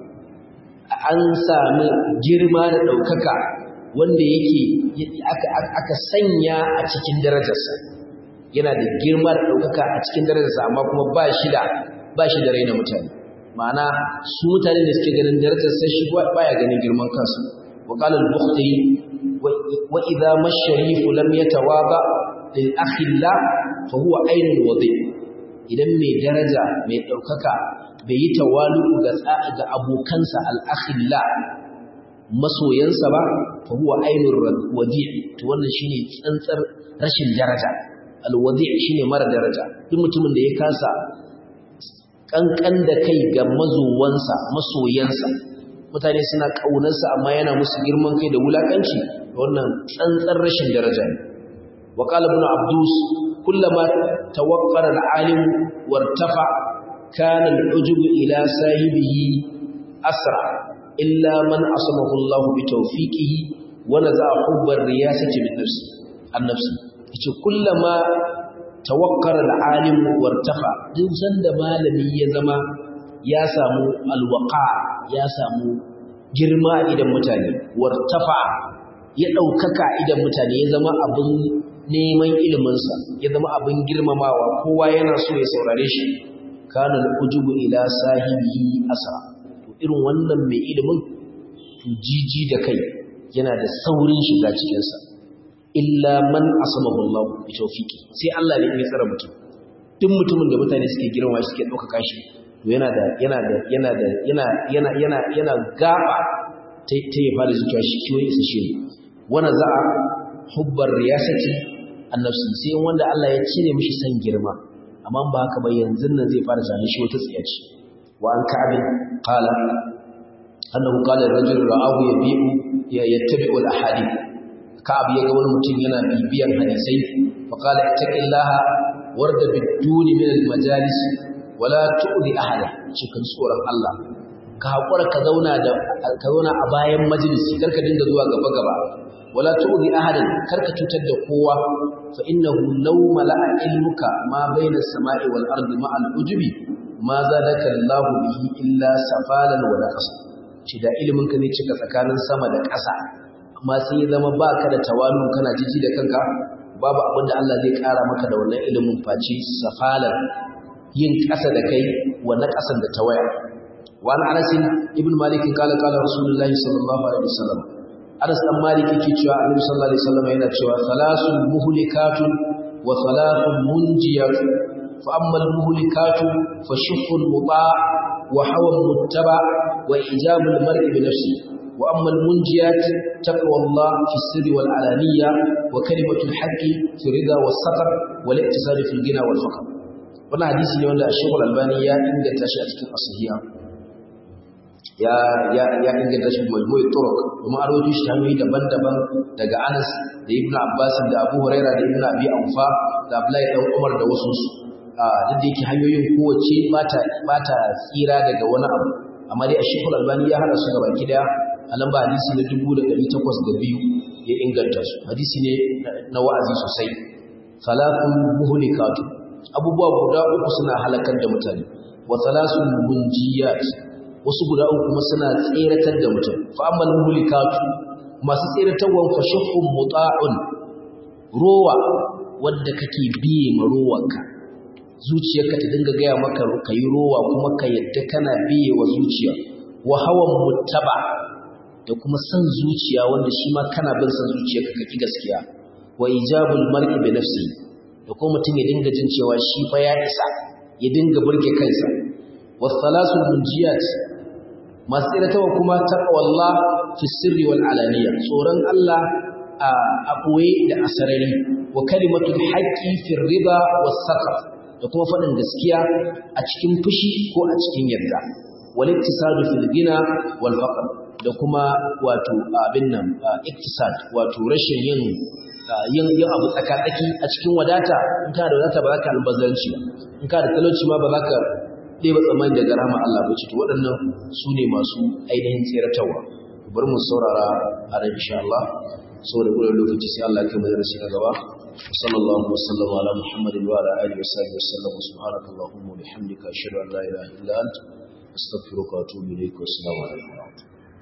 an sami girma da ɗaukaka wanda yake aka sanya a cikin darajarsa yana da girma da ɗaukaka a cikin darajarsa amma kuma ba shi da ba shi da raina mutane ma'ana su mutane da suke ganin darajarsa shi baya ganin girman kansu wa qala al-bukhari wa idha mash-sharif lam yatawaba lil akhilla fa huwa ainul wadi idan mai daraja mai ɗaukaka bai yi tawalu ga ga abokansa al-akhilla masoyansa ba fa huwa ainul wadi to wannan shine tsantsar rashin daraja al-wadi shine mara daraja duk mutumin da ya kasa kankan da kai ga mazuwansa masoyansa mutane suna kaunarsa amma yana musu girman kai da wulakanci wannan tsantsar rashin daraja ne wa qala ibn abdus kullama tawaqqara al-alim wartafa kana al-ujub ila sahibihi asra illa man asamahu Allah bi tawfiqihi wa naza'a hubbar riyasati min nafsi an-nafsi yace kullama tawakkara al-alim wartafa duk sanda malami ya zama ya samu alwaqa ya samu girma idan mutane wartafa ya daukaka idan mutane ya zama abin neman ilimin sa ya zama abin girmamawa kowa yana so ya saurare shi kana al-ujubu ila sahibihi asra to irin wannan mai ilimin to jiji da kai yana da saurin shiga cikin sa illa man asamahu Allah bi tawfiqi sai Allah ne ya tsara mutum duk mutumin da mutane suke girma suke dauka shi to yana da yana da yana da yana yana yana yana gaba ta ya fara zuciya shi kiyo isa shi wana za'a hubbar riyasati annafsi sai wanda Allah ya cire mishi san girma amma ba haka ba yanzu nan zai fara zane shi wata tsiya ce wa an ka'abin qala annahu qala ar-rajulu ra'ahu yabi'u yattabi'u al-ahadith ka'ab ya ga wani mutum yana bibiyan hadisai fa qala ittaqillaha warda biduni min al-majalis wala tu'li ahada cikin tsoron Allah ka hakura ka zauna da ka zauna a bayan majalisi karka dinga zuwa gaba gaba wala tu'li ahada karka cutar da kowa fa innahu law mala'a ilmuka ma bayna as-sama'i wal ardi ma'al ujubi ma zadaka Allahu bihi illa safalan wa naqsa shi da ilimin ka zai cika tsakanin sama da ƙasa amma sai ya zama ba ka da tawalu kana jiji da kanka babu abin da Allah zai ƙara maka da wannan ilimin face safalar yin ƙasa da kai wa na ƙasan da tawaya wa an anas ibn malik qala qala rasulullahi sallallahu alaihi wasallam anas dan malik yake cewa annabi sallallahu alaihi wasallam yana cewa salasun muhlikatun wa salatun munjiyatun fa amma al muhlikatu fa shuhul muta wa hawa muttaba wa ijabul mar'i bi nafsihi وأما المنجيات تقوى الله في السر والعلانية وكلمة الحق في الرضا والسقر والاقتصاد في الغنى والفقر وانا حديث ne wanda Sheikh Al-Albani ya inganta shi a cikin asahiya ya ya ya inganta shi majmu'i turuq kuma an rawaito shi hanyoyi daban-daban daga Anas da Ibn Abbas da Abu Hurairah da Ibn Abi Awfa da Abdullahi dan Umar da wasu su duk da yake hanyoyin kowace bata bata tsira daga wani abu amma dai Sheikh Al-Albani ya hada su gaba daya a lamba hadisi na dubu da ɗari takwas da biyu ya inganta su hadisi ne na wa'azi sosai salafun muhlikatu abubuwa guda uku suna halakar da mutane wa salasun munjiyat wasu guda uku kuma suna tseratar da mutum fa ammal muhlikatu masu tseratarwa fa shaqqun muta'un rowa wanda kake biye ma rowanka zuciyarka ta dinga gaya maka kayi rowa kuma ka yadda kana biye wa zuciya wa hawan muttaba da kuma san zuciya wanda shi ma kana bin san zuciya ka kaki gaskiya wa ijabul mar'i bi nafsi da kuma mutum ya dinga jin cewa shi fa ya isa ya dinga burge kansa wa thalathul munjiyat masu tsiratawa kuma taqwallah fi sirri wal alaniya tsoron Allah a boye da asarari wa kalimatul haqqi fi riba was sakar da kuma faɗin gaskiya a cikin fushi ko a cikin yarda wal iktisadu fil gina wal faqr da kuma wato abin nan iktisad wato rashin yin yin yin abu tsakatsaki a cikin wadata in ka da wadata ba za ka albazanci in ka da talauci ma ba za ka ɗeba tsammani daga rahama Allah ba ce to waɗannan su ne masu ainihin tseratarwa bari mu saurara a ran insha Allah saboda kudin lokaci sai Allah ya kai mu darasi na gaba sallallahu alaihi wasallam ala muhammadin wa ala alihi wa sahbihi wasallam subhanakallahumma wa bihamdika ashhadu an la ilaha illa anta astaghfiruka wa atubu ilaik wa assalamu alaikum